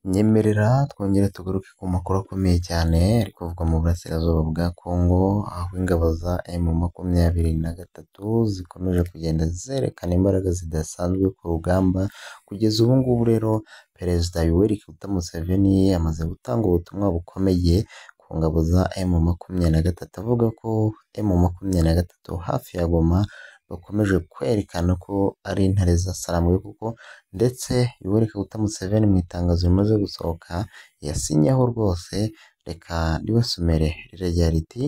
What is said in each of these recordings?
nyemerera twongere tugaruke ku makuru akomeye cyane ari kuvuga mu burasirazuba bwa Congo aho ingabo za emu makumyabiri na gatatu zikomeje kugenda zerekana imbaraga zidasanzwe ku rugamba kugeza ubu ngubu rero perezida Yoweri Kaguta Museveni amaze gutanga ubutumwa bukomeye ku ngabo za emu makumyabiri na gatatu avuga ko emu makumyabiri na gatatu hafi ya Goma bakomeje kwerekana ko ari intare zasarambuwe kuko ndetse Yoweri Kaguta Museveni mu itangazo rimaze gusohoka yasinyeho rwose reka ribasomere rirajya riti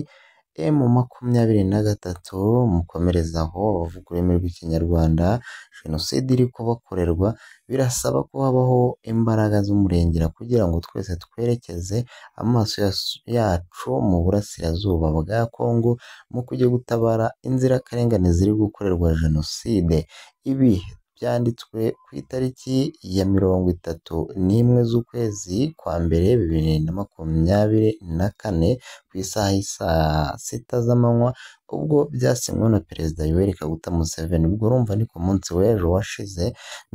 emu makumyabiri na gatatu mukomereze aho abavuga ururimi rw'ikinyarwanda jenoside iri kubakorerwa birasaba ko habaho imbaraga z'umurengera kugira ngo twese twerekeze amaso yacu mu burasirazuba bwa Congo mu kujya gutabara inzirakarengane ziri gukorerwa jenoside ibi byanditswe ku itariki ya mirongo itatu n'imwe z'ukwezi kwa mbere bibiri na makumyabiri na kane ku isaha isaa sita z'amanywa ubwo byasinywe na perezida Yoweri Kaguta Museveni ubwo urumva ni ku munsi w'ejo washize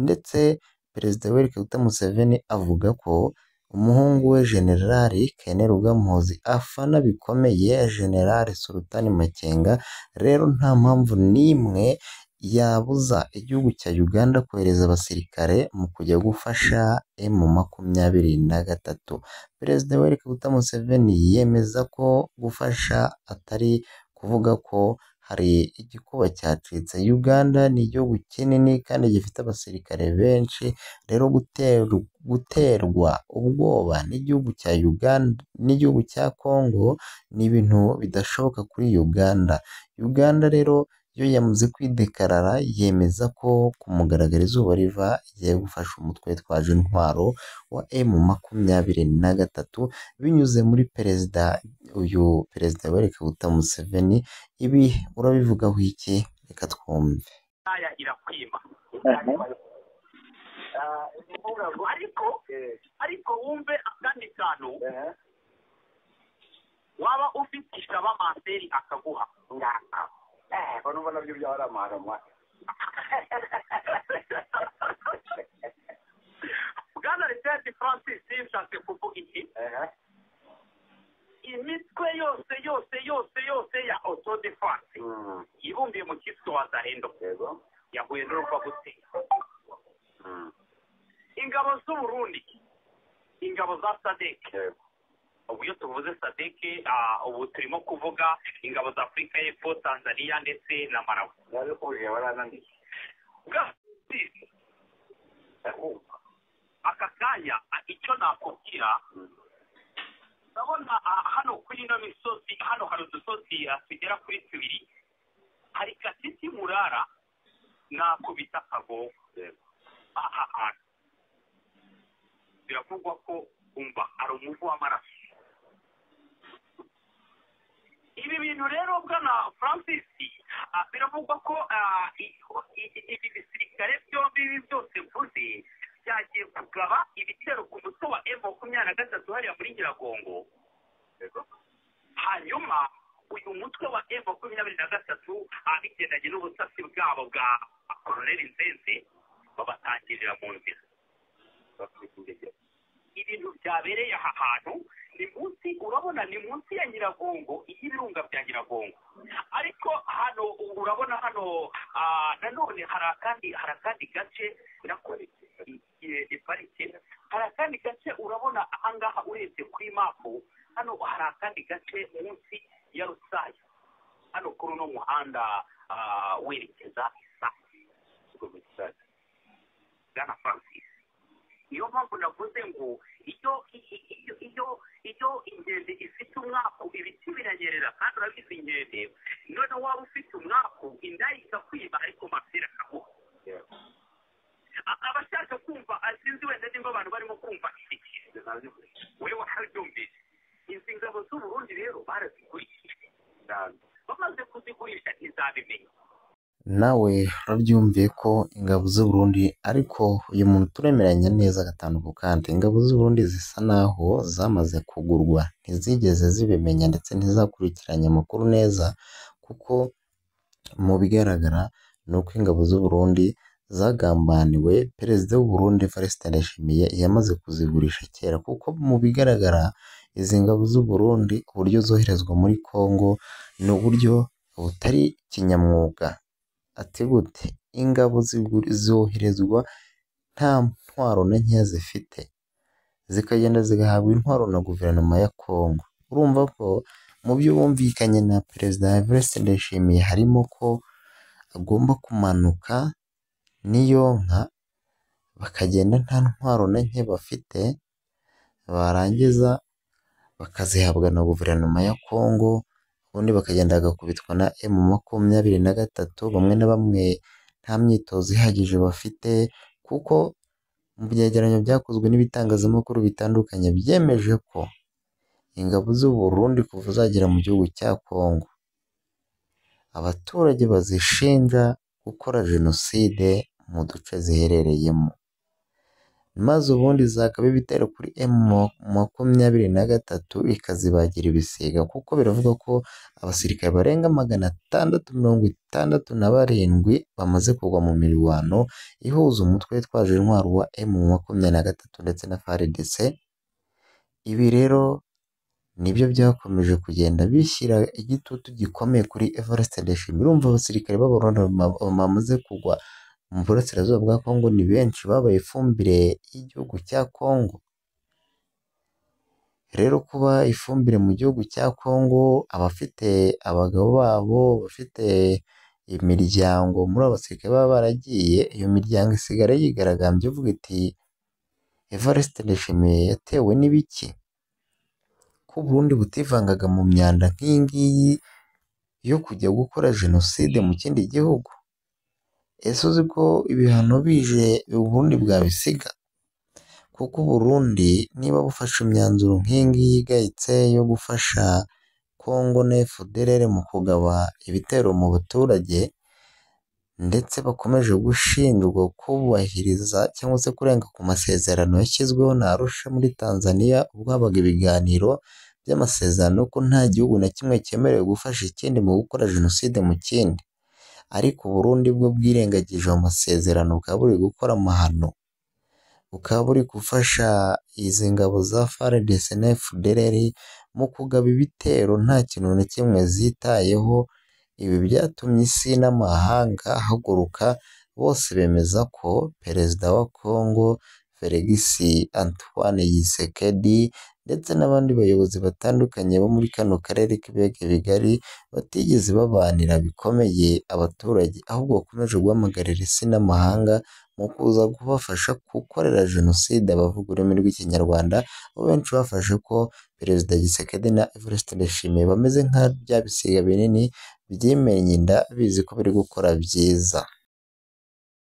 ndetse perezida Yoweri Kaguta Museveni avuga ko umuhungu we generali Kene Rugamuhozi afana bikomeye generali Sultani Makenga rero nta mpamvu n'imwe yabuza igihugu cya Uganda kohereza abasirikare mu kujya gufasha emu makumyabiri na gatatu perezida Yoweri Kaguta Museveni yemeza ko gufasha atari kuvuga ko hari igikuba cyacitse Uganda ni igihugu kinini kandi gifite abasirikare benshi rero guterwa ubwoba n'igihugu cya Uganda n'igihugu cya Congo ni ibintu bidashoboka kuri Uganda Uganda rero yo yamaze kwidekarara yemeza ko ku mugaragaro izuba riva igiye gufasha umutwe witwaje intwaro wa emu makumyabiri na gatatu binyuze muri perezida uyu perezida Yoweri Kaguta Museveni ibi urabivugaho iki reka twumve ariko ariko wumve akandi kantu waba ufite isaba maseri akaguha ngo numva nabyo byaba ari amaharamwa bwana lisenti francis yashatse kuvuga iki imitwe yose yose yose yose ya autodefanse yibumbiye mu cyiswe wazarendo yahuye n'urupfa gutera ingabo z'uburundi ingabo za sadeke ubu iyo tuvuze sadeke ubu turimo kuvuga ingabo za afurika y'epfo tanzania ndetse na marawi aka kanya icyo nakubwira ndabona hano kuri ino misozi hano hari udusozi tugera kuri tubiri hari katiti murara nakubita akagogo aha hantu biravugwa ko umva hari umuvu w'amaraso ibi bintu rero bwana francis biravugwa ko ibi bisirikare byombi ibi byose mvuze byagiye kugaba ibitero ku mutwe wa emu makumyabiri na gatatu hariya muri nyiragongo hanyuma uyu mutwe wa emu makumyabiri na gatatu bigendanye n'ubutasi bwabo bwa koroneri nzenze babatangirira mu nzira ibintu byabereye aha hantu ni munsi urabona ni munsi ya nyiragongo y'ibirunga bya nyiragongo ariko hano urabona hano nanone hari akandi hari akandi gace nako ni parike hari akandi gace urabona ahangaha urebye kuri mapu hano hari akandi gace munsi ya rusaya hano kuri uno muhanda werekeza isake bwana francis niyo mpamvu navuze ngo iyo iyo iyo inkende ifite umwaku ibiti biranyerera kandi urabizi inkende none waba ufite umwaku indaya ikakwiba ariko amapira akaguha abashaka kumva sinzi wenda nimba abantu barimo kumva iki we warabyumvise izi ngabo z'uburundi rero barazigurishije bamaze kuzigurisha ntizabimenya nawe urabyumviye ko ingabo z'uburundi ariko uyu muntu turemeranya neza agatanduku kandi ingabo z'uburundi zisa naho zamaze kugurwa ntizigeze zibimenya ndetse ntizakurikiranye amakuru neza kuko mu bigaragara ni uko ingabo z'uburundi zagambaniwe perezida w'u Burundi Evariste Ndayishimiye yamaze kuzigurisha kera kuko mu bigaragara izi ngabo z'u Burundi uburyo zoherezwa muri Kongo ni uburyo butari kinyamwuga ati gute ingabo zigu- zoherezwa nta ntwaro na nkeya zifite zikagenda zigahabwa intwaro na guverinoma ya Kongo urumva ko mu byo bumvikanye na perezida Evariste Ndayishimiye harimo ko agomba kumanuka n'iyo nka bakagenda nta ntwaro na nke bafite barangiza bakazihabwa na guverinoma ya Kongo ubundi bakagenda bagakubitwa na emu makumyabiri na gatatu bamwe na bamwe nta myitozo ihagije bafite kuko mu byegeranyo byakozwe n'ibitangazamakuru bitandukanye byemeje ko ingabo z'u Burundi kuva zagera mu gihugu cya Kongo abaturage bazishinja gukora jenoside mu duce ziherereyemo maze ubundi zakaba ibitero kuri emu makumyabiri na gatatu ikazibagira ibisiga kuko biravuga ko abasirikare barenga magana atandatu mirongo itandatu na barindwi bamaze kugwa mu mirwano ihuza umutwe witwaje intwaro wa emu makumyabiri na gatatu ndetse na FARDC ibi rero nibyo byakomeje kugenda bishyira igitutu gikomeye kuri Evariste Ndayishimiye urumva abasirikare b'abarundi bama- bamaze kugwa mu burasirazuba bwa Kongo ni benshi babaye ifumbire y'igihugu cya Kongo rero kuba ifumbire mu gihugu cya Kongo abafite abagabo babo bafite imiryango muri abo basirikare baba baragiye iyo miryango isigara yigaragambya ivuga iti Evariste Ndayishimiye yatewe n'ibiki ko Burundi butivangaga mu myanda nk'iyi ngiyi yo kujya gukora jenoside mu kindi gihugu ese uzi ko ibihano bije Uburundi bwabisiga kuko Burundi niba bufashe imyanzuro nk'iyi ngiyi igayitse yo gufasha Kongo na FDLR mu kugaba ibitero mu baturage ndetse bakomeje gushinjwa kubahiriza cyangwa se kurenga ku masezerano yashyizweho na Arusha muri Tanzania ubwo habaga ibiganiro by'amasezerano ko nta gihugu na kimwe cyemerewe gufasha ikindi mu gukora jenoside mu kindi ariko Burundi bwo bwirengagije ayo masezerano bukaba buri gukora amahano bukaba buri gufasha izi ngabo za FARDC na FDLR mu kugaba ibitero nta kintu na kimwe zitayeho ibi byatumye isi n'amahanga ahaguruka bose bemeza ko perezida wa Kongo Felix Antoine Tshisekedi ndetse n'abandi bayobozi batandukanye bo muri kano karere k'ibiyaga bigari batigeze babanira bikomeye abaturage ahubwo bakomeje guhamagarira isi n'amahanga mu kuza kubafasha gukorera jenoside abavuga ururimi rw'ikinyarwanda aho benshi bafashe ko perezida Tshisekedi na Evariste Ndayishimiye bameze nka bya bisiga binini byimennye inda bizi ko biri gukora byiza